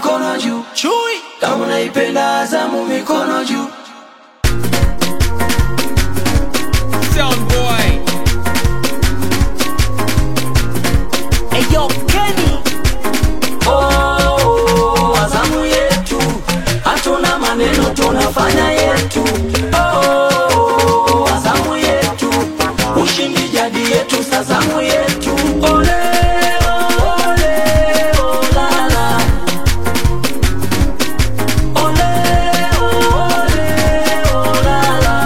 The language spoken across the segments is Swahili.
mikono juu. Chui Kama unaipenda Azamu, mikono juu. Sound boy Eyo Kenny Oh, Azamu yetu, hatuna maneno, tunafanya yetu. Oh, Azamu yetu, ushindi jadi yetu, Sazamu yetu. Ole, ole, olala. Ole, ole, olala.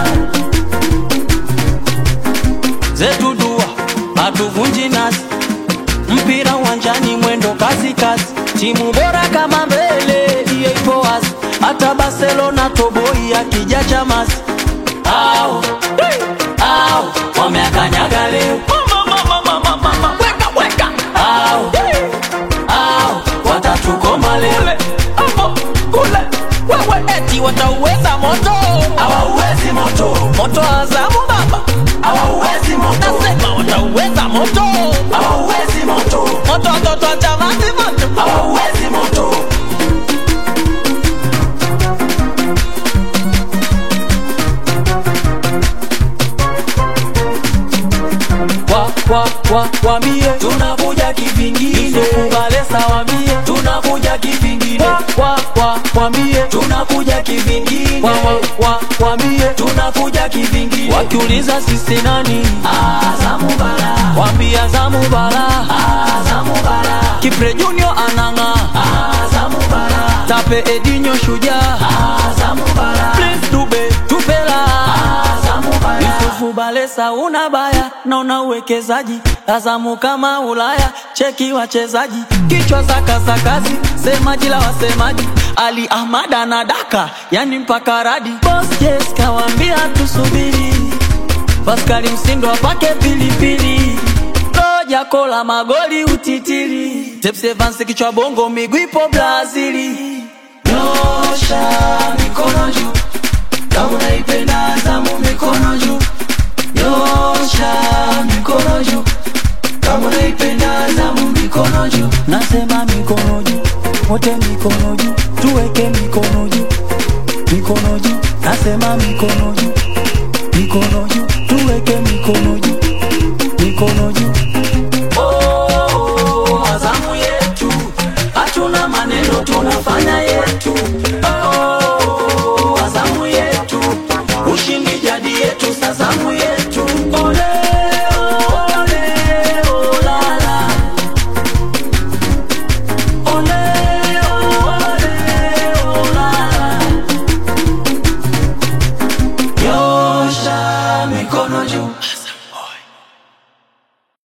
zetu dua hatuvunji nasi mpira uwanjani mwendo kasi kasi timu bora kama mbele hiyo ipo wazi hata barcelona toboi akija chamasi au au wameakanyaga leo Weka weka au au watatukoma leo Kule Wewe eti watauweza moto hawauwezi moto Moto wa Azamu baba hawauwezi moto Nasema watauweza moto hawauwezi moto Moto watoto wa Chamazi moto hawauwezi moto wa wa wa wambie tunakuja kivingine kubalesa wambie tunakuja kivingine wa wa wa wambie tunakuja kivingine wa wa wa wambie tunakuja kivingine wakiuliza sisi nani Azamu bara wambie Azamu bara Azamu bara Kipre Junior ananga Azamu bara Tape Edinho shujaa Azamu bara Prince Dube tupela Azamu bara Yusufu Balesa una baya na una uwekezaji Azamu kama Ulaya cheki wachezaji kichwa za kasakazi semaji la wasemaji Ali Ahmad anadaka yani mpaka radi Boss Jess kawambia tusubiri Paskali Msindo apake pilipili Roja kola magoli utitiri Tepsi Evans kichwa bongo miguu ipo Brazili Nyosha mikono juu kama unaipenda Azamu mikono juu Nyosha mikono juu kama unaipenda Azamu mikono juu Nasema mikono juu wote mikono juu tuweke mikono juu mikono juu Nasema mikono juu mikono juu tuweke mikono juu mikono juu Oh, Azamu yetu hatuna maneno tunafanya yetu Oh, Azamu yetu ushindi jadi yetu Sazamu yetu ole ole olala ole ole olala nyosha mikono juu